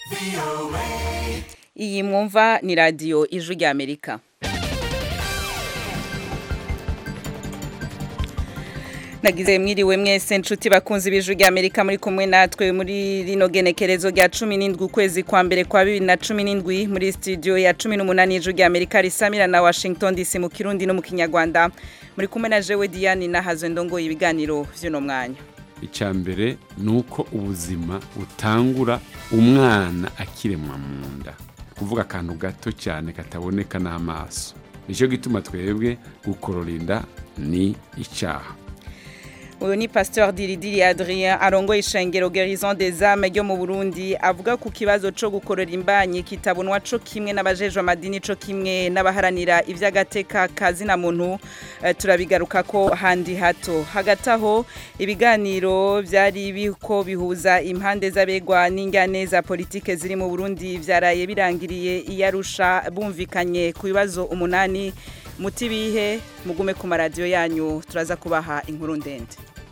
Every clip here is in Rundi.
iyi mwumva ni radiyo ijwi ry'amerika nagize mwiriwe mwese nshuti bakunzi b'ijwi ry'amerika muri kumwe natwe muri rino genekerezo rya cumi n'indwi ukwezi kwa mbere kwa bibiri na cumi n'indwi muri studio ya cumi n'umunani y'ijwi ry'amerika risamira na washington dc mu kirundi no mu kinyarwanda muri kumwe na jewe diane nahazwe ndongoye ibiganiro vy'uno mwanya icya mbere ni uko ubuzima butangura umwana akiremwa mu nda kuvuga akantu gato cyane kataboneka n'amaso nicyo gituma twebwe gukorora inda ni icyaha uyu ni pasteur diridiri adrien arongoye ishengero gerison des âmes ryo mu burundi avuga ku kibazo co gukorora imbanyi kitabonwa co kimwe n'abajejwe amadini co kimwe n'abaharanira ivy'agateka kazina muntu uh, turabigaruka ko handi hato hagati aho ibiganiro vyari biko bihuza impande z'abegwa n'ingane za politike ziri mu burundi vyaraye birangiriye iyarusha bumvikanye ku bibazo umunani muti bihe mugume ku maradiyo yanyu turaza kubaha inkuru ndende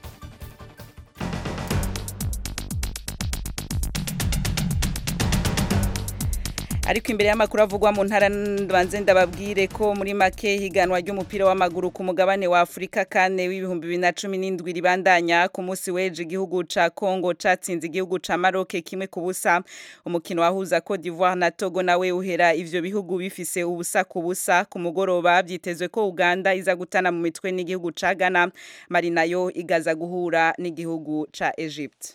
ariko imbere y'amakuru avugwa mu ntara banze ndababwire ko muri make higanwa ry'umupira w'amaguru ku mugabane wa Afurika kane w'ibihumbi bibiri na cumi n'indwi ribandanya ku munsi w'ejo igihugu ca Congo catsinze igihugu ca Maroc kimwe ku busa umukino wahuza Cote d'Ivoire na Togo nawe uhera ivyo bihugu bifise ubusa ku busa ku mugoroba vyitezwe ko Uganda iza gutana mu mitwe n'igihugu ca Ghana Mali nayo igaza guhura n'igihugu ca Egypt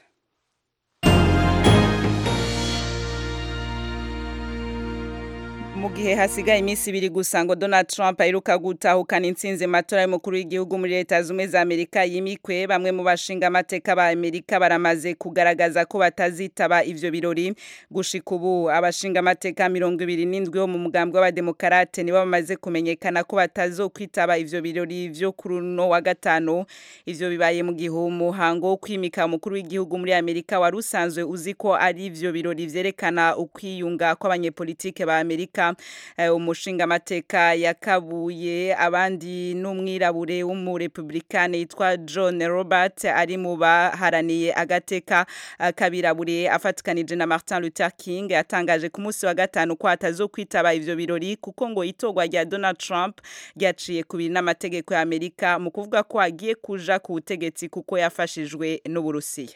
mu gihe hasigaye iminsi ibiri gusa ngo Donald Trump aheruka gutahukana intsinzi matora y'umukuru w'igihugu muri leta zumwe za Amerika yimikwe bamwe mu bashinga amateka ba Amerika baramaze kugaragaza ko batazitaba ivyo birori gushika ubu abashinga amateka mirongo ibiri n'indwi bo mu mugambwe w'abademokarate nibo bamaze kumenyekana ko batazokwitaba ivyo birori vyo kuri uno wa gatanu ivyo bibaye mu gihe umuhango wo kwimika umukuru w'igihugu muri Amerika wari usanzwe uzi ko ari ivyo birori vyerekana ukwiyunga kw'abanyepolitike ba Amerika umushinga amateka yakabuye abandi n'umwirabure w'umurepublikane yitwa John Robert ari mu baharaniye agateka kabirabure afatikanije na Martin Luther King yatangaje ku munsi wa gatanu ko atazokwitaba ivyo birori kuko ngo itorwa rya Donald Trump ryaciye ku biri n'amategeko ya Amerika mu kuvuga ko agiye kuja ku butegetsi kuko yafashijwe n'Uburusiya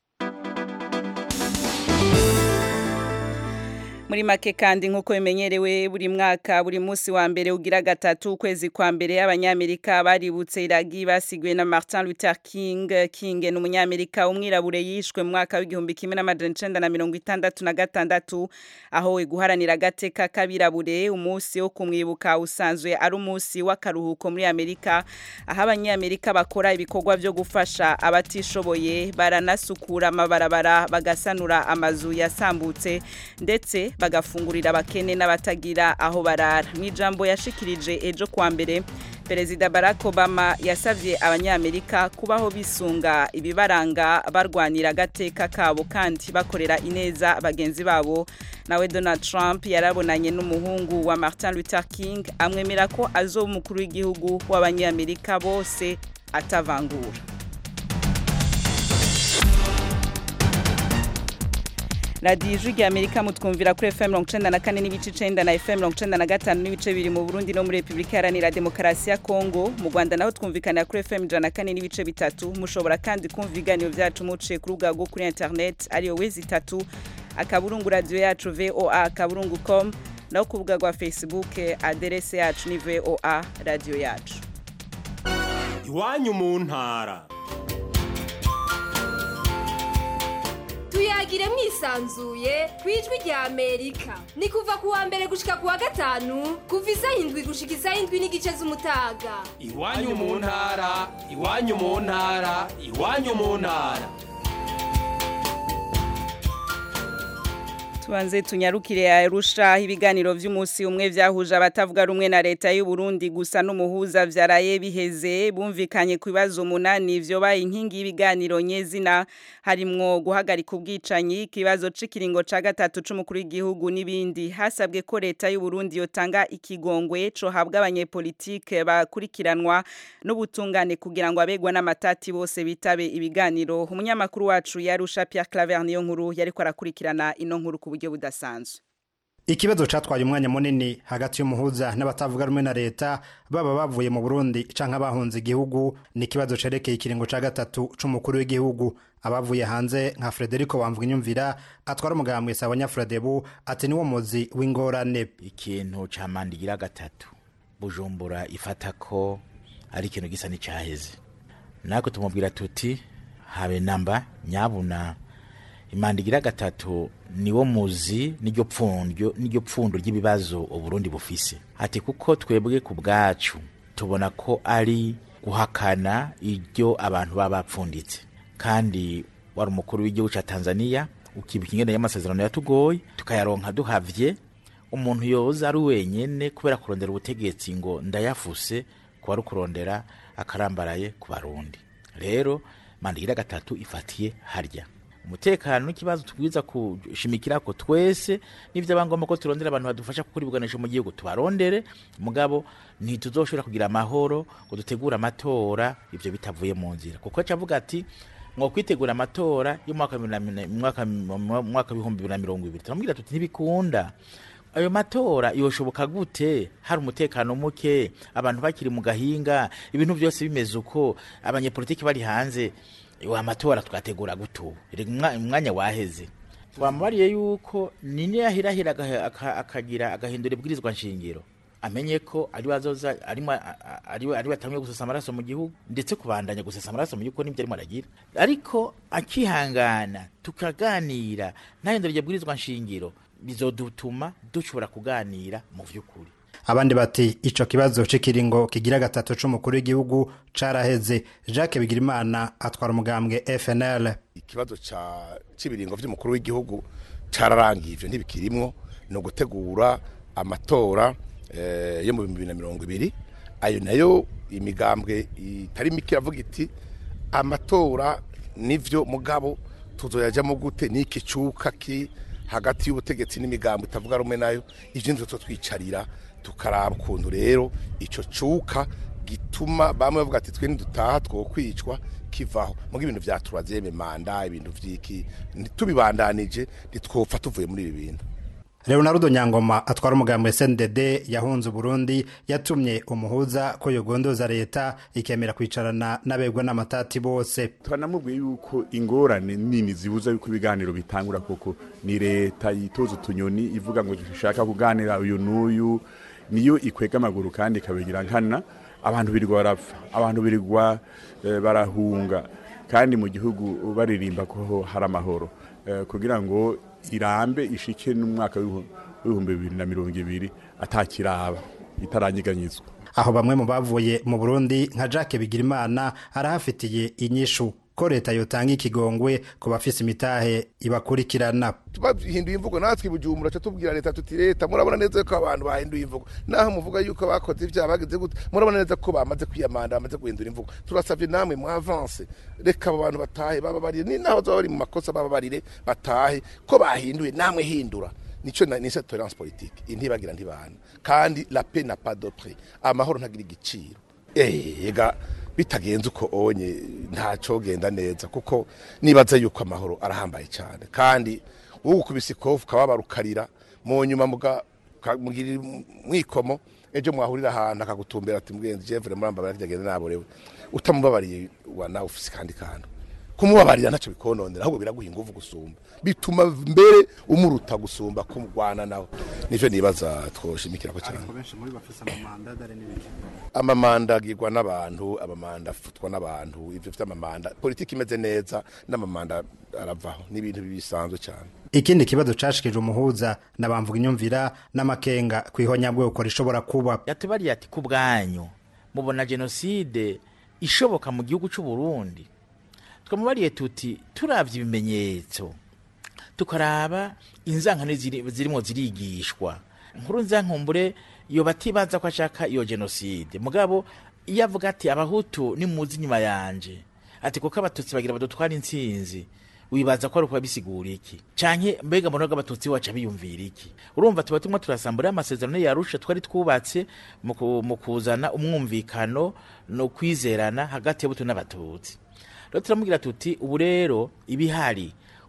muri make kandi nk'uko bimenyerewe buri mwaka buri munsi wa mbere ugira gatatu ukwezi kwa mbere abanyamerika baributse iragi basigwe na Martin Luther King King ni umunyamerika umwirabure yishwe mu mwaka w'igihumbi kimwe n'amajana icenda na mirongo itandatu na gatandatu aho guharanira agateka k'abirabure umunsi wo kumwibuka usanzwe ari umunsi w'akaruhuko muri Amerika aho abanyamerika bakora ibikorwa byo gufasha abatishoboye baranasukura amabarabara bagasanura amazu yasambutse ndetse bagafungurira abakene n'abatagira aho barara mu ijambo yashikirije ejo kuwa mbere perezida barack obama yasabye abanyamerika kubaho bisunga ibibaranga barwanira agateka kabo kandi bakorera ineza bagenzi babo nawe donald trump yarabonanye n'umuhungu wa martin luther king amwemera ko azoba umukuru w'igihugu w'abanyamerika bose atavangura radiyo ijwi rya amerika mutwumvira kuri fm mirongo icenda na kane n'ibice icenda na fm mirongo icenda na gatanu n'ibice bibiri mu burundi no muri repubulika iharanira demokarasi ya kongo mu rwanda naho twumvikanira kuri fm ijana na kane n'ibice bitatu mushobora kandi kumva ibiganiro vyacu muciye ku rubuga rwo kuri internet ariyo wezi itatu akaburungu radiyo yacu voa akaburungu com naho ku rubuga rwa facebook aderese yacu ni voa radiyo yacu iwanyu mu ntara tuyagire mwisanzuye ku ijwi rya amerika ni kuva ku wa mbere gushika ku wa gatanu kuva isaha indwi gushika isaha indwi n'igice z'umutaga iwanyu mu ntara iwanyu mu ntara iwanyu mu ntara tubanze tunyarukire arusha ibiganiro vy'umunsi umwe vyahuje abatavuga rumwe na leta y'u Burundi gusa n'umuhuza vyaraye biheze bumvikanye ku bibazo umunani vyobaye inkingi y'ibiganiro nyezina harimwo guhagarika ubwicanyi ikibazo c'ikiringo ca gatatu c'umukuru w'igihugu n'ibindi hasabwe ko leta y'u Burundi yotanga ikigongwe co habwa abanyepolitike bakurikiranwa n'ubutungane kugira ngo abegwa n'amatati bose bitabe ibiganiro umunyamakuru wacu yarusha Pierre Claver niyo nkuru yariko arakurikirana ino nkuru ku buryo buryo budasanzwe ikibazo catwaye umwanya munini hagati y'umuhuza n'abatavuga rumwe na leta baba bavuye mu burundi canke abahunze igihugu ni ikibazo cerekeye ikiringo ca gatatu c'umukuru w'igihugu abavuye hanze nka frederico wamvuga inyumvira atwara umugambwe sawa nyafuradebu ati niwo muzi w'ingorane ikintu ca mandigira gatatu bujumbura ifata ko ari ikintu gisa n'icyaheze natwe tumubwira tuti habe namba nyabuna imandigira gatatu niwo muzi n'iryo pfundo n'iryo pfundo ry'ibibazo uburundi bufise ati kuko twebwe ku bwacu tubona ko ari guhakana iryo abantu baba bapfunditse kandi wari umukuru w'igihugu cya tanzania ukibuka ingene y'amasezerano yatugoye tukayaronka duhavye umuntu yoza ari wenyene kubera kurondera ubutegetsi ngo ndayafuse kuba ari kurondera akarambaraye ku barundi rero mandigira gatatu ifatiye harya umutekano n'ikibazo tubwiza kushimikira ko twese n'ivyo abangomba ko turondera abantu badufasha gukora ibigwanisho mu gihugu tubarondere mugabo ntituzoshobora kugira amahoro ngo dutegure amatora ivyo bitavuye mu nzira kuko acavuga ati ngo kwitegura amatora y'umwaka mwaka w'ibihumbi bibiri na mirongo ibiri turamubwira tuti ntibikunda ayo matora yoshoboka gute hari umutekano muke abantu bakiri mu gahinga ibintu byose bimeze uko abanyepolitiki bari hanze wa matora twategura gutu umwanya waheze twamubariye yuko nini yahirahira akagira agahindura ibwirizwa nshingiro amenye ko ari bazoza arimo ari ari batamwe gusesa amaraso mu gihugu ndetse kubandanya gusesa amaraso mu gihugu nibyo arimo aragira ariko akihangana tukaganira ntahindura iryo bwirizwa nshingiro bizodutuma dushobora kuganira mu vy'ukuri abandi bati ico kibazo c'ikiringo kigira gatatu c'umukuru w'igihugu caraheze jacques bigirimana atwara umugambwe fnl ikibazo c'ibiringo vy'umukuru w'igihugu cararangiye ivyo ntibikirimwo ni ugutegura amatora yo mu bihumbi bibiri na mirongo ibiri ayo nayo imigambwe itari mike iravuga iti amatora nivyo mugabo tuzoyajamo gute n'iki cuka ki hagati y'ubutegetsi n'imigambo itavuga rumwe nayo ivyo nivyo twicarira tukaraba ukuntu rero ico cuka gituma bamwe bavuga ati twe ntidutaha twokwicwa kivaho muga ibintu vyaturazeme manda ibintu vyiki tubibandanije ntitwopfa tuvuye muri ibi bintu leonardo nyangoma atwara umugambi sndd yahunze uburundi yatumye umuhuza ko yogondoza leta ikemera kwicarana n'abegwa n'amatati bose twanamubwiye yuko ingorane nini zibuza yuko ibiganiro bitangura koko ni leta yitoza utunyoni ivuga ngo dushaka kuganira uyu n'uyu niyo ikwega amaguru kandi ikabigira nkana abantu birirwa barapfa abantu birirwa barahunga kandi mu gihugu baririmba ko hari amahoro kugira ngo irambe ishike n'umwaka w'ibihumbi bibiri na mirongo ibiri atakiraba itaranyeganyizwa aho bamwe mu bavuye mu burundi nka jacques bigirimana arahafitiye inyishu ko leta yotanga ikigongwe ku bafise imitahe ibakurikirana bahinduye imvugo natwe ibujumbura ca tubwira leta tuti leta murabona neza ko abantu bahinduye imvugo naho muvuga yuko bakoze ivyaha bagize gute murabona neza ko bamaze kwiyamanda bamaze guhindura imvugo turasavye namwe mu avance reka abo bantu batahe bababarire ni naho zoba bari mu makosa bababarire batahe ko bahinduye namwe hindura nico ni tolerance politique intibagira ntibana kandi la paix n'a pas de prix amahoro ntagira igiciro ega bitagenze uko onye ntaco genda neza kuko nibaza yuko amahoro arahambaye cyane kandi wowe ukubise ikofu ukababara ukarira mu nyuma mugira mwikomo ejo mwahurira ahantu akagutumbera ati mwenzi jevure murambabara ryagenda naborewe utamubabariye wa nawe ufise kandi kantu kumubabarira ntacyo bikononera ahubwo biraguha ingufu gusumba bituma mbere umuruta gusumba kumugwana nawe nivyo nibaza twoshimikira ko cyane amamanda agirwa n'abantu amamanda afutwa n'abantu ivyo vy'amamanda politiki imeze neza n'amamanda aravaho n'ibintu bisanzwe cyane ikindi kibazo cashikije umuhuza nabamvuga inyumvira n'amakenga kwihonyabwoko rishobora kuba yatubariye ati ku bwanyu mubona jenoside ishoboka mu gihugu c'u Burundi twamubariye tuti turavye ibimenyetso tukaraba inzankano zirimo zirigishwa nkuru nzankumbure iyo batibaza ko ashaka iyo jenoside mugabo iyo avuga ati abahutu nimuzi inyuma yanje ati kuko abatutsi bagira badutwara intsinzi wibaza ko ari ukuba bisigura iki canke mbega mbona ko abatutsi waca biyumvira iki urumva tuba tumwe turasambura amasezerano yarusha twari twubatse mu kuzana umwumvikano no kwizerana hagati y'abutu n'abatutsi rero turamubwira tuti ubu rero ibihari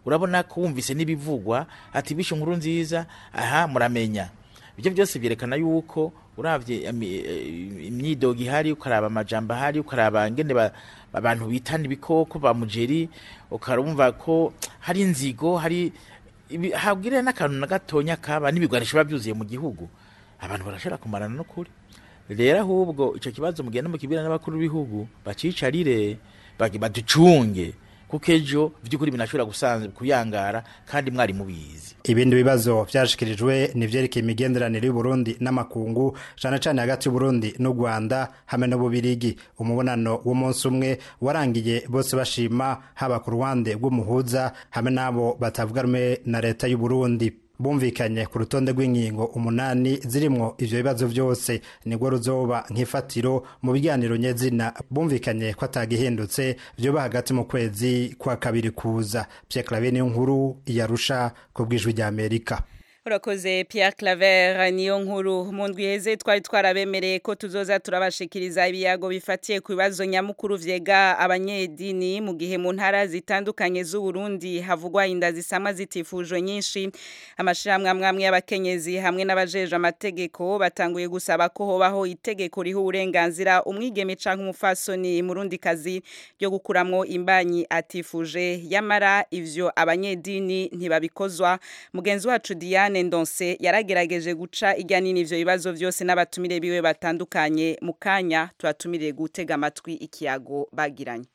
urabona ko wumvise n'ibivugwa ati bishe inkuru nziza aha muramenya ibyo byose byerekana yuko uravye ami- eh, imyidogo ihari ukaraba amajambo ahari ukaraba ngene ba- abantu bitana ibikoko ba mujeri ukarumva ko hari inzigo hari ibi- habwirira n'akantu na gatonya kaba n'ibigwanisho biba byuzuye mu gihugu abantu barashobora kumarana no kuri rero ahubwo icyo kibazo mugenda mukibwira n'abakuru b'ibihugu bacicarire bagi- baducunge kuko ejo by'ukuri binashobora gusanzwe kuyangara kandi mwari mubizi ibindi bibazo vyashikirijwe ni vyerekeye imigenderanire y'uburundi n'amakungu cane cane hagati y'uburundi n'u rwanda hamwe n'ububirigi umubonano w'umunsi umwe warangiye bose bashima haba ku ruhande rw'umuhuza hamwe n'abo batavuga rumwe na leta y'uburundi bumvikanye ku rutonde rw'ingingo umunani zirimwo ivyo bibazo vyose nibwo ruzoba nk'ifatiro mu biganiro nyezina bumvikanye ko atagihindutse vyoba hagati mu kwezi kwa kabiri kuza Pierre Claver niyo nkuru yarusha ku bw'ijwi rya Amerika urakoze Pierre Claver niyo nkuru mu ndwi iheze twari twarabemereye ko tuzoza turabashikiriza ibiyago bifatiye ku bibazo nyamukuru vyega abanyedini mu gihe mu ntara zitandukanye z'u Burundi havugwa inda zisama zitifujwe nyinshi amashirahamwe amwe amwe y'abakenyezi hamwe n'abajeje amategeko batanguye gusaba ko hobaho itegeko riha uburenganzira umwigeme canke umufasoni murundi kazi ryo gukuramwo imbanyi atifuje yamara ivyo abanyedini ntibabikozwa mugenzi wacu Diane Ndonse yaragerageje guca irya nini ivyo bibazo vyose n'abatumire biwe batandukanye mu kanya turatumiriye gutega amatwi ikiyago bagiranye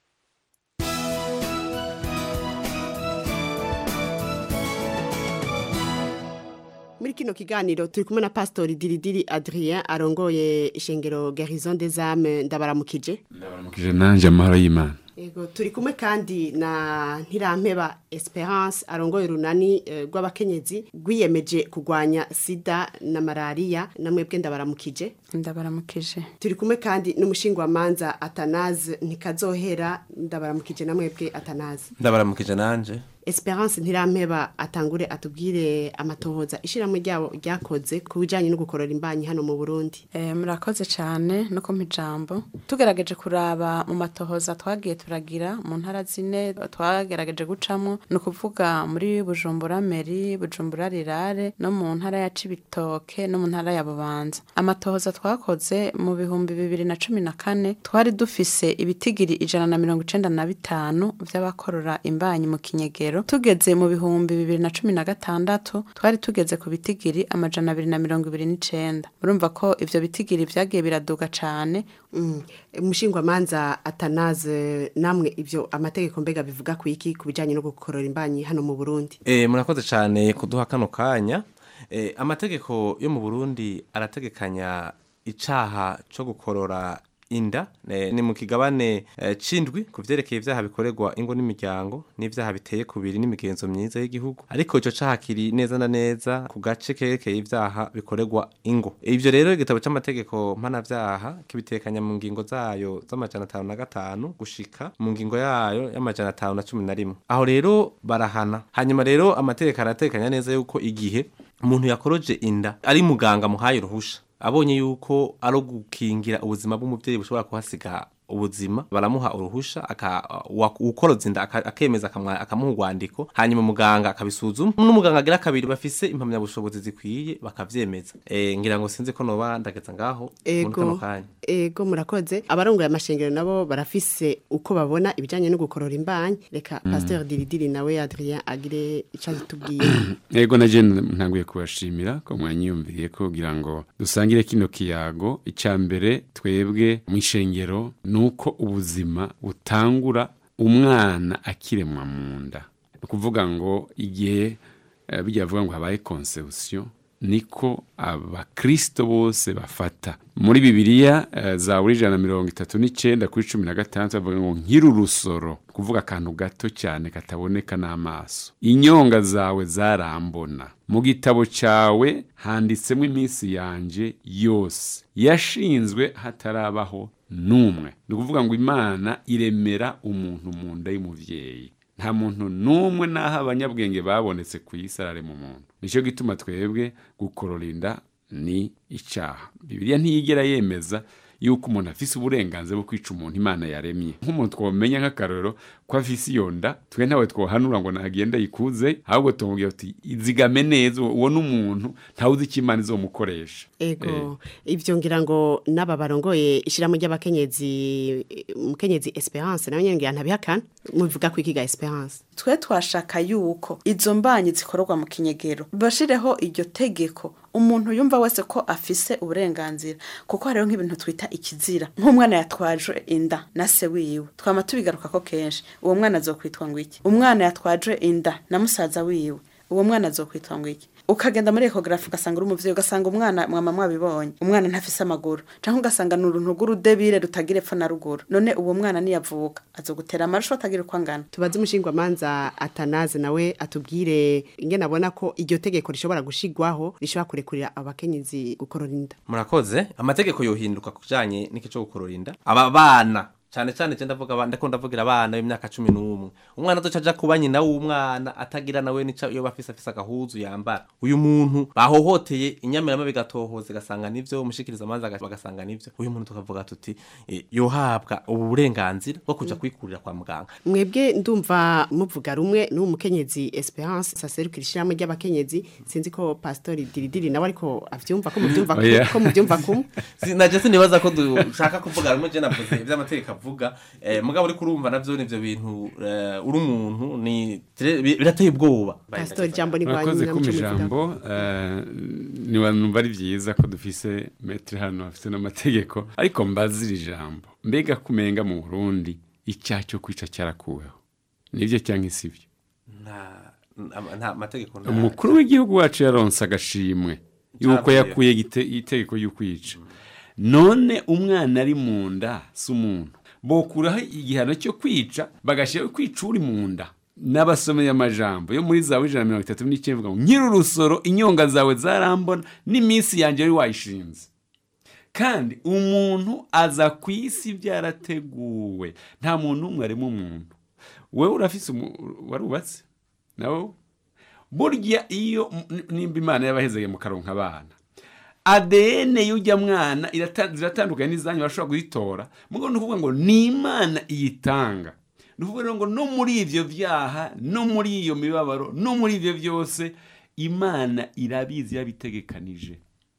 muri kino kiganiro turi kumwe na pastori diridiri adrien arongoye ishengero garison des âmes ndabaramukije ndabaramukije nanje amahoro y'imana Ego turi kumwe kandi na Ntirampeba Esperance arongoye runani eh, rw'abakenyezi rwiyemeje kugwanya sida na malaria namwebwe ndabaramukije ndabaramukije turi kumwe kandi n'umushingwamanza Atanaze ntikazohera ndabaramukije namwebwe Atanaze ndabaramukije nanje Esperance Ntirampeba atangure atubwire amatohoza ishiramwe ryabo ryakoze ku bijanye no gukorora imbanyi hano mu Burundi Eh, murakoze cyane no kumpa ijambo tugerageje kuraba mu matohoza twagiye turagira mu ntara zine twagerageje gucamo ni ukuvuga muri bujumbura meri bujumbura rirare no mu ntara ya cibitoke no mu ntara ya bubanza amatohoza twakoze mu bihumbi bibiri na cumi na kane twari dufise ibitigiri ijana na mirongo icenda na bitanu vy'abakorora imbanyi mu kinyegero tugeze mu bihumbi bibiri na cumi na gatandatu twari tugeze ku bitigiri amajana abiri na mirongo ibiri n'icenda murumva ko ivyo bitigiri vyagiye biraduga cane Mm. Umushingwamanza Atanaze namwe ivyo amategeko mbega bivuga ku iki ku bijanye no gukorora imbanyi hano mu Burundi e, murakoze cyane kuduha kano kanya e, amategeko yo mu burundi arategekanya icaha co gukorora inda ne, ni mu kigabane e, cindwi ku vyerekeye ivyaha bikorerwa ingo n'imiryango n'ivyaha biteye kubiri n'imigenzo myiza y'igihugu ariko ico caha kiri neza na neza ku gace kerekeye ivyaha bikorerwa ingo ivyo rero igitabo c'amategeko mpanavyaha kibitekanya mu ngingo zayo z'amajana atanu na gatanu gushika mu ngingo yayo y'amajana atanu na cumi na rimwe aho rero barahana hanyuma rero amategeko aratekanya neza yuko igihe umuntu yakoroje inda ari muganga muhaye uruhusha abonye yuko ari ugukingira ubuzima bw'umubyeyi bushobora kuhasiga ubuzima baramuha uruhusha aka wa- ukoroza inda aka- akemeza akamwa- akamuha urwandiko hanyuma muganga akabisuzuma n'umuganga agira kabiri bafise impamyabushobozi zikwiye bakavyemeza e, ngira ngo sinzi ko noba ndageza ngaho muri kano Ego kanya ego murakoze abarongoye amashengero nabo barafise uko babona ibijanye no gukorora imbanyi reka Pasteur Diridiri nawe Adrien agire ico atubwiye Ego na je ntanguye kubashimira ko mwanyiyumviriye ko kugira ngo dusangire kino kiyago icya mbere twebwe mu ishengero nuko ubuzima butangura umwana akiremwa mu nda ni ukuvuga ngo igihe eh, bijya bavuga ngo habaye conception niko abakristo bose bafata muri bibiliya eh, zaburi ijana na mirongo itatu n'icenda kuri cumi na gatandatu bavuga ngo nkiri urusoro kuvuga akantu gato cyane kataboneka n'amaso inyonga zawe zarambona mu gitabo cyawe handitsemo iminsi yanje yose yashinzwe hatarabaho n'umwe ni ukuvuga ngo imana iremera umuntu mu nda y'umuvyeyi nta muntu n'umwe n'aho abanyabwenge babonetse ku isi ararema umuntu nicyo gituma twebwe gukorora inda ni icyaha bibiliya ntiyigera yemeza yuko umuntu afise uburenganzira bwo kwica umuntu imana yaremye nk'umuntu twamenya nk'akarorero ko afise iyo nda twe ntawe twohanura ngo nagenda yikuze ahubwo tumubwira tuti izigame neza uwo n'umuntu ntawe uzi icyo imana izomukoresha ego ivyo ngira ngo n'aba barongoye ishirahamwe ry'abakenyezi umukenyezi Esperance nawe nyene ngira ntabihakana muvuga ko ikiga Esperance twe twashaka yuko izo mbanyi zikorerwa mu kinyegero bashireho iryo tegeko umuntu yumva wese ko afise uburenganzira kuko hariho nk'ibintu twita ikizira nk'umwana yatwajwe inda na se wiwe twama tubigaruka ko kenshi uwo mwana azokwitwa ngo iki umwana yatwajwe inda na musaza wiwe uwo mwana azokwitwa ngo iki ukagenda muri ekogarafi ugasanga uri umuvyeyi ugasanga umwana mwama mwabibonye umwana ntafise amaguru canke ugasanga ni uruntu rw'urudebire rutagira epfo na ruguru none uwo mwana niyavuka azogutera amarusho atagira uko angana tubaze umushingwamanza atanaze nawe atubwire ingene abona ko iryo tegeko rishobora gushigwaho rishobora kurekurira abakenyezi gukorora inda murakoze amategeko yohinduka kujanye n'iki cyo gukorora inda aba bana cyane cyane je ndavuga abana ndako ndavugira abana b'imyaka 11 umwana azoca aja kuba nyina w'umwana atagira nawe nica iyo bafise afise agahuzu yambara uyu muntu bahohoteye inyamirama bigatohoza gasanga nivyo umushikiriza amanza bagasanga nivyo uyu muntu tukavuga tuti eh, yohabwa ubu burenganzira bwo kuja kwikurira kwa muganga mwebwe ndumva muvuga rumwe n'uwo mukenyezi Esperance saserukira ishirahamwe ry'abakenyezi sinzi ko pastori diridiri nawe ariko avyumva ko muvyumva Oh, yeah. ko muvyumva kumwe naje sinibaza ko dushaka kuvuga rumwe je navuze ivy'amategeko avuga eh, mugabo uri kurumva navyo nivyo bintu eh, uri umuntu ni tire- bi- birateye ubwoba pastori jambo ni murakoze rwanyu kuma ijambo eh, nibanumva ari byiza ko dufise metero hano hafite n'amategeko ariko mbazira ijambo mbega kumenga mu burundi icyaha cyo kwica cyarakuweho nibyo cyangwa sibyo nta nta- nta mategeko nta- umukuru w'igihugu wacu yaronse agashimwe yuko Cyavuye. yakuye igite- itegeko y'ukwica none umwana ari mu nda si umuntu bokuraho igihano cyo kwica bagashyiraho kwica uri mu nda n'abasomeye amajambo yo muri zawe ijana na mirongo itatu n'icyenda ivuga ngo nyiri urusoro inyonga zawe zarambona n'iminsi yanjye wari wayishinze kandi umuntu aza ku isi byarateguwe nta muntu n'umwe arimo umuntu wowe urafise umu- warubatse nawe burya iyo n- nimba imana yabahezeye mu karonka abana ADN y'ujya mwana irata- ziratandukanye n'izanyu bashobora kuzitora mugo ni ukuvuga ngo ni imana iyitanga ni ukuvuga rero ngo no muri ivyo vyaha no muri iyo mibabaro no muri ivyo byose imana irabizi yabitegekanije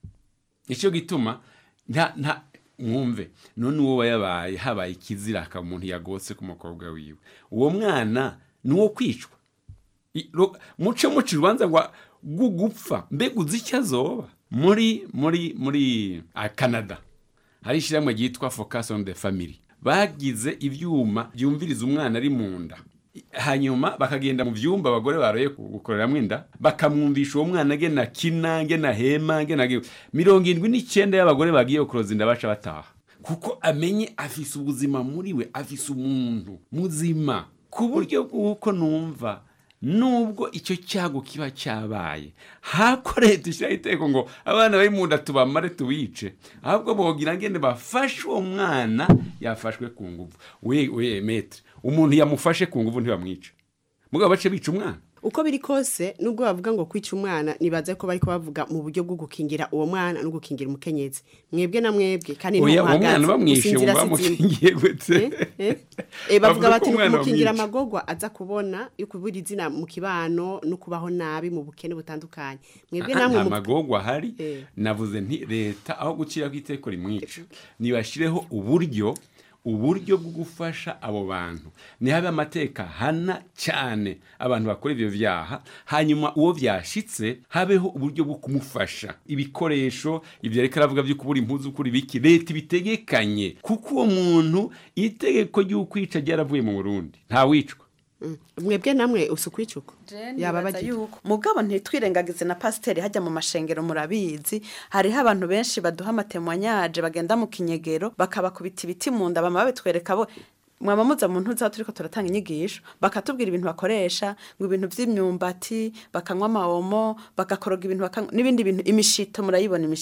icyo gituma nta nta mwumve none uwo yabaye habaye ikizira akaba umuntu yagose ku mukobwa wiwe uwo mwana ni uwo kwicwa I- ro- muce muce urubanza rwa gupfa mbega uzi icyo azoba muri muri muri ah, canada hari ishyirahamwe ryitwa focus on the family bagize ibyuma byumviriza umwana ari mu nda I- hanyuma bakagenda mu byumba abagore baroye gukoreramo inda bakamwumvisha uwo mwana agena kina ngena hema ngena ge- mirongo irindwi n'icyenda y'abagore bagiye kuroza inda baca bataha kuko amenye afise ubuzima muri we afise umuntu muzima ku buryo bw'uko numva nubwo icyo cyago kiba cyabaye hako leta ishyiraho iteko ngo abana bari mu nda tubamare tubice ahubwo bogira ngende bafashe uwo mwana yafashwe ku nguvu we we metre umuntu yamufashe ku nguvu ntibamwica mugabo bace bica umwana uko biri kose nubwo bavuga ngo kwica umwana nibaze ko bariko bavuga mu buryo bwo gukingira uwo mwana no gukingira umukenyezi mwebwe na mwebwe kandi oya ntuhagaze, uwo mwana bamwishe gusinzira wumva si izina. bamukingiye gute Eh, eh, bavuga Bavuga bati ko ni umwana kumukingira bamwica. amagorwa aza kubona yo kubura izina mu kibano no kubaho nabi mu bukene butandukanye mwebwe Aha, namwe nta mu magorwa ahari Eh. navuze nti leta aho guciraho iteko rimwica nibashireho uburyo uburyo bwo gufasha abo bantu nihabe amateka hana cyane abantu bakora ibyo byaha hanyuma uwo byashitse habeho uburyo bwo kumufasha ibikoresho ibyo ariko aravuga byo kubura impuzu kuri biki leta ibitegekanye kuko uwo muntu itegeko ry'ukwica ryaravuye mu burundi ntawicwa mwebwe namwe usukwicuko yaba Nibaza bagiye yuko mugabo ntitwirengagize na pasiteri hajya mu mashengero murabizi hariho abantu benshi baduha amatemwanyaje bagenda mu kinyegero bakabakubita ibiti mu nda bama babitwereka bo mwaba muza mu ntuza turiko turatanga inyigisho bakatubwira ibintu bakoresha ngo ibintu vy'imyumbati bakanywa amawomo bagakoroga ibintu bakanywa n'ibindi bintu imishito murayibona imishito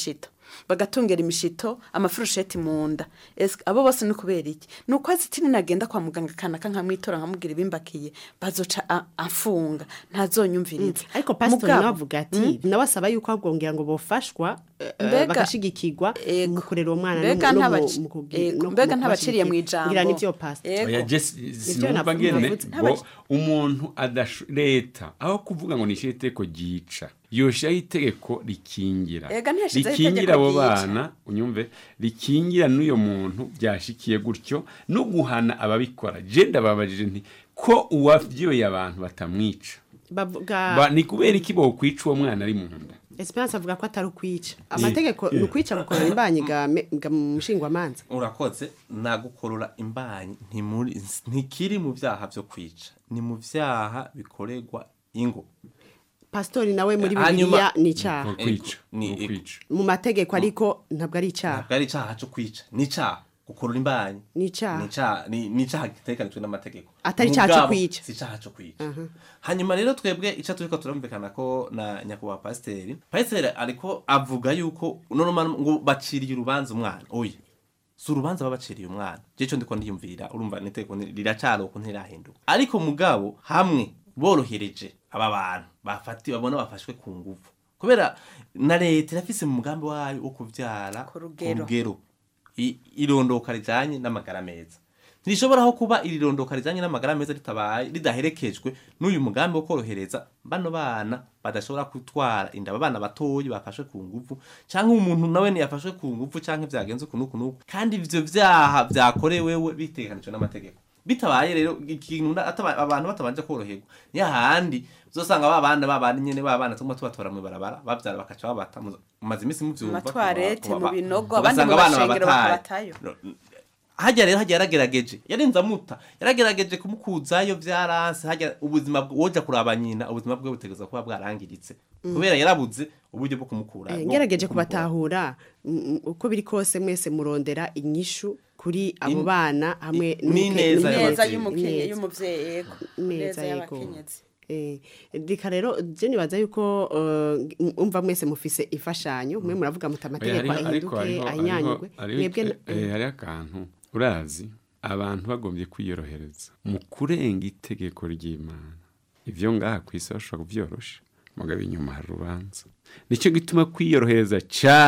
bagatungera imishito amafurusheti mu nda Ese abo bose ni kubera iki ni uko azi iti nagenda kwa muganga kanaka nkamwitora nkamubwira ibimbakiye bazoca a- afunga ntazonyumviriza ariko pasitori Mugabo- nawe avuga ati nawe asaba yuko ahubwongera ngo bofashwa eh, Mbega- bagashigikirwa mu kurera uwo mwana mbega no mu- ntabaci- mu kugi- Ego, no mu mbega ntabaciriye mu kubashigikira. ijambo ngira nivyo pastor Ego. oya je si- Nivyo sinumva navuga- ngene navuze. ngo umuntu adasho leta aho kuvuga ngo nishyire itegeko ryica yoshiraho itegeko rikingira Ega ntiyashizeho rikingira itegeko abo ryica. bana unyumve rikingira n'uyo muntu byashikiye gutyo no guhana ababikora je ndababajije nti ko uwavyoye abantu batamwica bavuga Ba- ni kubera iki bokwica uwo mwana ari mu nda Esperance avuga ko atari ukwica amategeko ni ukwica gukorera imbanyi ga me- ga mushingwamanza urakoze nagukorora imbanyi ntimuri ntikiri mu byaha byo kwica ni mu byaha bikorerwa ingo pasitori nawe muri Hanyuma- bibiliya ni icyaha kwica ni kwica mu mategeko ariko ntabwo ari icyaha ntabwo ari icyaha cyo kwica ni icyaha gukorora imbanyi ni icyaha ni icyaha ni ni icyaha gitekanijwe n'amategeko Atari icyaha cyo Mugabo, kwica. si icyaha cyo kwica hanyuma rero twebwe icyo turiko turumvikana ko na nyakubahwa pasiteri pasiteri ariko avuga yuko normal ngo baciriye urubanza umwana oya si urubanza babaciriye umwana je cyo ndiko ndiyumvira urumva niteko riracari uko ntirahinduka ariko mugabo hamwe borohereje aba bantu bafati babona bafashwe ku nguvu kubera na leta irafise mu mugambi wayo wo kuvyara Ku rugero. rugero I- irondoka rijanye n'amagara meza ntirishobora kuba iri rondoka rijanye n'amagara meza ritabaye ridaherekejwe n'uyu mugambi wo korohereza bano bana badashobora gutwara inda aba bana batoyi bafashwe ku nguvu cyangwa umuntu nawe ntiyafashwe ku nguvu cyangwa byagenze uku n'uku n'uku kandi ivyo vyaha vyakorewewe biteganijwe n'amategeko bitabaye rero ikintu na- ataba- abantu batabanje koroherwa ni hahandi uzosanga ba bana ba bana nyene ba bana tuma tubatora mu barabara bavyara bakaca babata mu- mumaze iminsi muvyumva Amatwarete, kuba- mu binogo, ugasanga abandi mu abana mashengero babataye. bakabatayo. No, hajya rero hajya yaragerageje yarenze amuta yaragerageje kumukuzayo byaranse hajya ubuzima bwe- woja kuraba nyina ubuzima bwe butegereza kuba bwarangiritse kubera yarabuze uburyo bwo kumukura Eh, bwo ngerageje kumukura. kubatahura mm, uko biri kose mwese murondera inyishu kuri abo In- bana hamwe i- n'umuke- n'ineza n'umuke- neza y'abavyeyi. y'umukenye Ineza. y'umuvyeyi yego neza neza yego y'abakenyezi Eh, reka rero je nibaza yuko eh, umva mwese mufise imfashanyo mwe muravuga muti amategeko ahinduke ahinyanyurwe mwebwe na- hariho akantu urazi abantu bagombye kwiyorohereza mu kurenga itegeko ry'imana ibyo ngaha ku isi bashobora kubyorosha mugabo inyuma hari urubanza nicyo gituma kwiyorohereza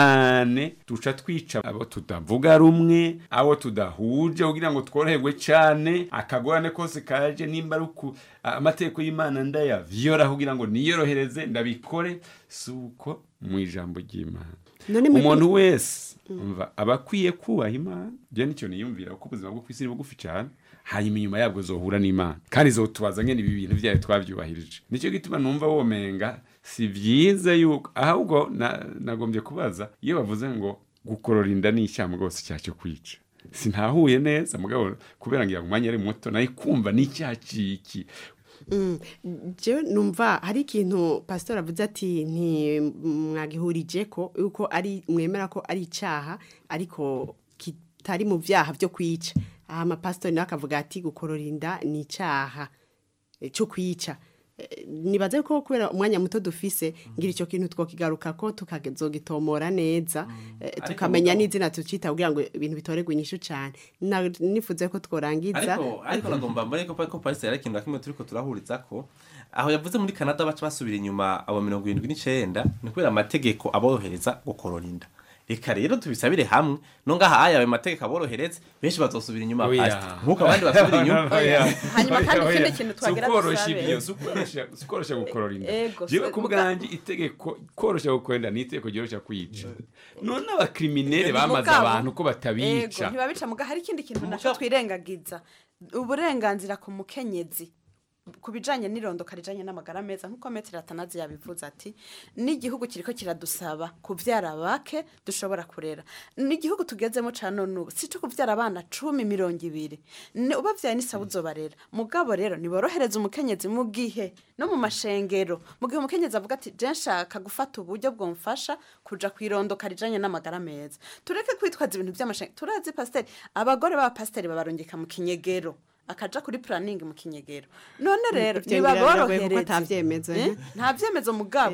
cyane duca twica abo tudavuga rumwe abo tudahuje kugira ngo tworoherwe cyane akagorane kose kaje nimba ari uku amategeko y'imana ndayavyora kugira ngo niyorohereze ndabikore si uko mu ijambo ry'imana None mwe- umuntu wese umva aba akwiye kubaha imana je nicyo niyumvira kuko ubuzima bwo kwisi ni bugufi cyane hanyuma inyuma yabwo zohura n'imana kandi zotubaza ngene ibi bintu byayo twabyubahirije nicyo gituma numva womenga si byiza yuko ahubwo na- nagombye kubaza iyo bavuze ngo gukorora inda ni icyaha rwose icyaha cyo kwica sintahuye neza mugabo kubera ngira ngo umwanya ari muto nayo kumva ni icyaha ciki je numva hari ikintu pastor avuze ati ntimwagihurije ko yuko ari mwemera ko ari icyaha ariko kitari mu byaha byo kwica aha amapasitori nawe akavuga ati gukorora inda ni icyaha eh, cyo kwica Eh, nibaze ko kubera umwanya muto dufise ngira icyo kintu twokigaruka ko tukazogitomora neza eh, Ariko tukamenya mugabo- n'izina tucita kugira ngo ibintu bitorerwe inyishu cyane Na- nifuze ko tworangiza ariko ariko nagomba mbone ko ko Paris yari ikintu na kimwe turiko turahuriza ko aho yavuze muri Canada baca basubira inyuma abo mirongo irindwi n'icenda ni kubera amategeko aborohereza gukorora inda reka rero tubisabire hamwe no ngaha aya ayo mategeko aborohereze benshi bazosubira inyuma Oya. Pastor. nk'uko abandi basubira inyuma Hanyuma kandi ikindi kintu twagira sukoroshya dusabe. ibyo sukoroshya sukoroshya gukorora inda Ego, jewe se- ku muga- bwanjye itegeko koroshya gukorora inda ni itegeko ryoroshya kwica none abakriminere Mugabo- bamaze abantu ko Ego, batabica ntibabica muga hari ikindi kintu nacyo twirengagiza uburenganzira ku mukenyezi ku bijanye n'irondoka rijanye n'amagara meza nk'uko metero atanazi yabivuze ati n'igihugu kiriko kiradusaba kuvyara bake dushobora kurera n'igihugu tugezemo ca none ubu si co kuvyara abana cumi mirongo ibiri Ni- ubavyaye n'isaba uzobarera mugabo rero niborohereza umukenyezi mu gihe no mu mashengero mu gihe umukenyezi avuga ati je nshaka gufata uburyo bwomfasha kuja kwirondoka rijanye n'amagara meza tureke kwitwaza ibintu by'amashengero turazi pasiteri abagore b'abapasiteri babarungika mu kinyegero akaja kuri planning mu kinyegero none rero Ivyo ngira biragoye kuko nibaborohereze ata vyemezo, Eh? eh? nta vyemezo mugabo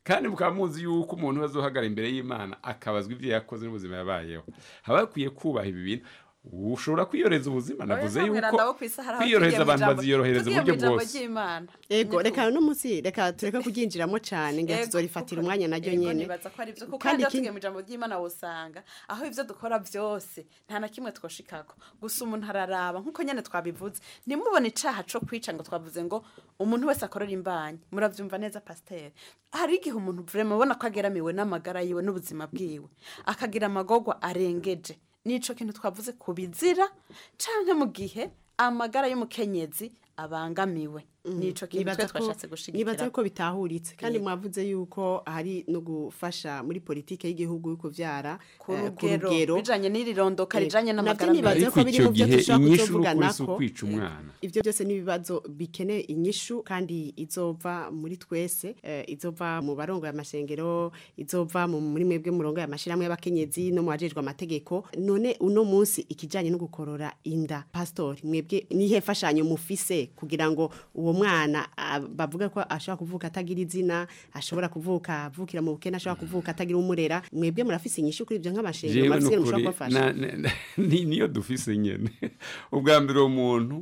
kandi mukaba muzi yuko umuntu azohagara imbere y'imana akabazwa ibyo yakoze n'ubuzima yabayeho haba hakwiye kubaha ibi bintu ushobora kwiyoreza ubuzima navuze yuko kwiyorohereza abantu baziyorohereza uburyo bwose ego reka no munsi reka tureka kuryinjiramo cyane ngira tuzorifatira umwanya naryo nyene kandi ikindi mu ijambo ry'imana wosanga aho ivyo dukora byose nta na kimwe twoshikako gusa umuntu araraba nkuko nyene twabivuze nimubone icaha co kwica ngo twavuze ngo umuntu wese akorera imbanyi muravyumva neza pasiteri hari igihe umuntu vrema ubona ko ageramiwe n'amagara yiwe n'ubuzima bwiwe akagira amagorwa arengeje nico kintu twavuze ku bizira canke mu gihe amagara y'umukenyezi abangamiwe nico kintu twe twashatse gushigikira nibaza ko bitahuritse kandi mwavuze yuko hari no gufasha muri politike y'igihugu yo kuvyara ku rugero bijanye n'irirondoka rijanye n'amagara nibaza ko biri mu byo dushobora kuzovugana ko kwica umwana ivyo byose n'ibibazo bikeneye inyishu kandi izova muri twese izova mu barongo y'amashengero izova muri mwebwe murongo y'amashiramwe y'abakenyezi no mu bajejwe amategeko none uno munsi ikijanye no gukorora inda pastori mwebwe nihe fashanyo mufise kugira ngo uwo mwana bavuga ko ashobora kuvuka atagira izina ashobora kuvuka avukira mu bukene ashobora kuvuka atagira umurera mwebwe murafise inyishu kuri ibyo nk'amashengero murafise mushobora kubafasha niyo dufise nyene ubwa mbere uwo muntu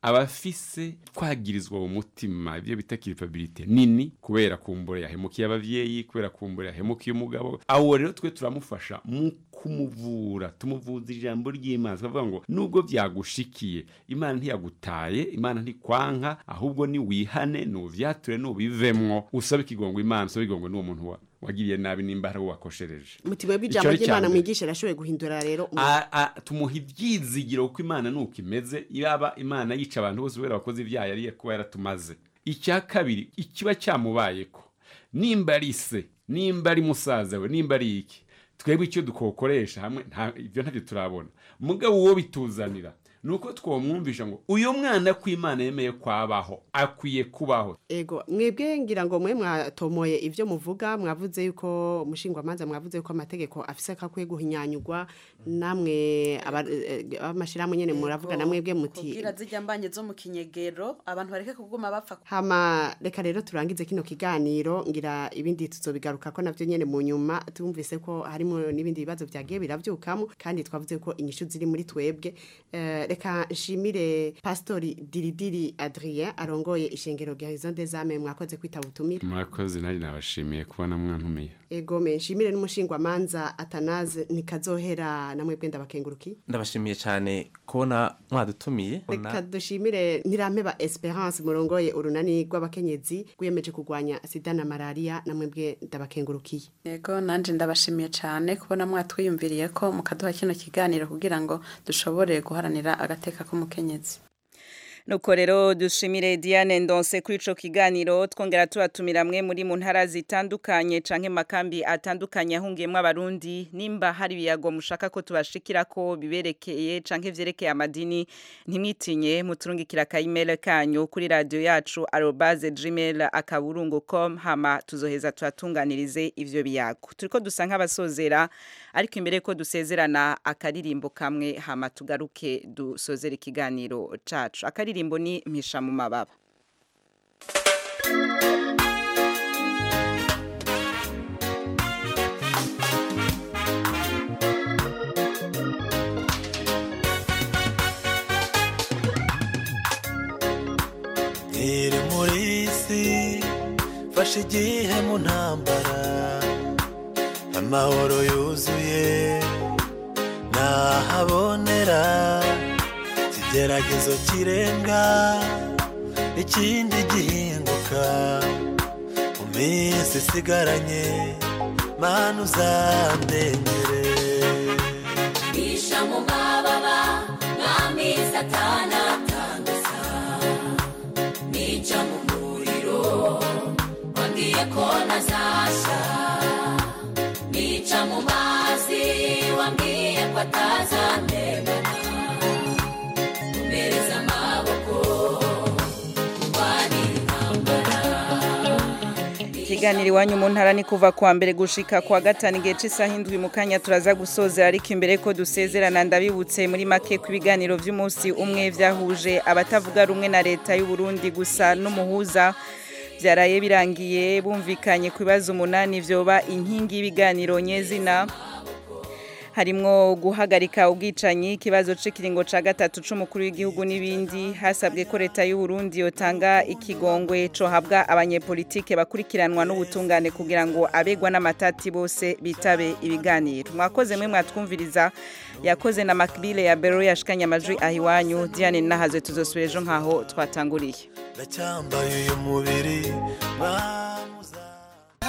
abafise twagirizwa mu mutima ibyo bita kiripabilite nini kubera kumbura yahemukiye abavyeyi kubera kumbura yahemukiye umugabo awo rero twe turamufasha mu kumuvura tumuvuza ijambo ry'imana tukavuga ngo nubwo byagushikiye imana ntiyagutaye imana ntikwanka ahubwo ni wihane nuvyature nubivemwo usabe ikigongo imana usabe ikigongo n'uwo muntu wa wagiriye nabi nimba hari wakoshereje mutima w'ijambo ry'imana mwigisha arashoboye guhindura rero tumuha ibyizigiro kuko imana nuko imeze yaba imana yica abantu bose kubera abakozi ibyaha yari kuba yaratumaze icya kabiri ikiba cyamubayeko nimba ari se nimba ari musaza we nimba ari iki twebwe icyo dukokoresha hamwe ibyo ntabyo turabona mugabo uwo bituzanira nuko twamwumvisha ngo uyu mwana ko imana yemeye kwabaho akwiye kubaho ego mwebwe ngira ngo mwe mwatomoye ibyo muvuga mwavuze yuko umushingwamanza mwavuze yuko amategeko afise kakwiye guhinyanyurwa namwe amashyirahamwe nyine muravuga na mwebwe muti kubwira zijya mbanye zo mu kinyegero abantu bareke kuguma bapfa hama reka rero turangize kino kiganiro ngira ibindi tuzobigaruka ko navyo nyene mu nyuma tumvise ko harimo n'ibindi bibazo byagiye biravyukamo kandi twavuze ko inyishu ziri muri twebwe uh, reka nshimire pastori diridiri adrien arongoye ishengero garison des ame mwakoze kwitaba ubutumire mwakoze nari nabashimiye kubona mwantumiye ego me nshimire n'umushingwamanza atanaze nikazohera namwe bwenda bakenguruki ndabashimiye cyane kubona mwadutumiye reka dushimire nirampeba esperance murongoye urunani rw'abakenyezi rwiyemeje kurwanya sida na malaria namwe bwe ndabakengurukiye ego nanje ndabashimiye cyane kubona mwatwiyumviriye ko mukaduha kino kiganiro kugira ngo dushobore guharanira agateka k'umukenyezi nuko rero dushimire Diane Ndonse kuri ico kiganiro twongera tubatumira mwe muri mu ntara zitandukanye canke makambi atandukanye ahungiyemwe abarundi nimba hari biyago mushaka ko tubashikira ko biberekeye canke vyerekeye amadini ntimwitinye muturungikira ka email kanyu kuri radio yacu @gmail akaburungu.com hama tuzoheza turatunganirize ivyo biyago turiko dusa nk'abasozera ariko imbere ko dusezerana akaririmbo kamwe hama tugaruke dusozera ikiganiro cacu akaririmbo ni mpisha mu mababa iri muri isi fashe igihe mu ntambara amahoro yuzuye nahabonera ikigeragezo kirenga ikindi gihinguka mu minsi isigaranye mana uzandengere bisha mu mababa mwami satana atanguza nica mu muriro wambwiye ko nazasha nica mu mazi wambwiye ko atazandengana umbereza amaboko urwanira intambara ikiganiro iwanyu mu ntara ni kuva kuwa mbere gushika kuwa gatanu igihe cy'isaha indwi mu kanya turaza gusoza ariko imbere ko dusezerana ndabibutse muri make ku biganiro by'umunsi umwe byahuje abatavuga rumwe na leta y'u Burundi gusa n'umuhuza byaraye birangiye bumvikanye ku bibazo umunani vyoba inkingi y'ibiganiro nyezina harimwo guhagarika ubwicanyi ikibazo c'ikiringo ca gatatu c'umukuru w'igihugu n'ibindi hasabwe ko leta y'u Burundi yotanga ikigongwe cohabwa abanyepolitike bakurikiranwa n'ubutungane kugira ngo abegwa n'amatati bose bitabe ibiganiro mwakoze mwe mwatwumviriza yakoze na Macbile ya Bero yashikanye amajwi ahiwanyu Diane Nahaze tuzosubira ejo nkaho twatanguriye ndacyambaye uyu mubiri ba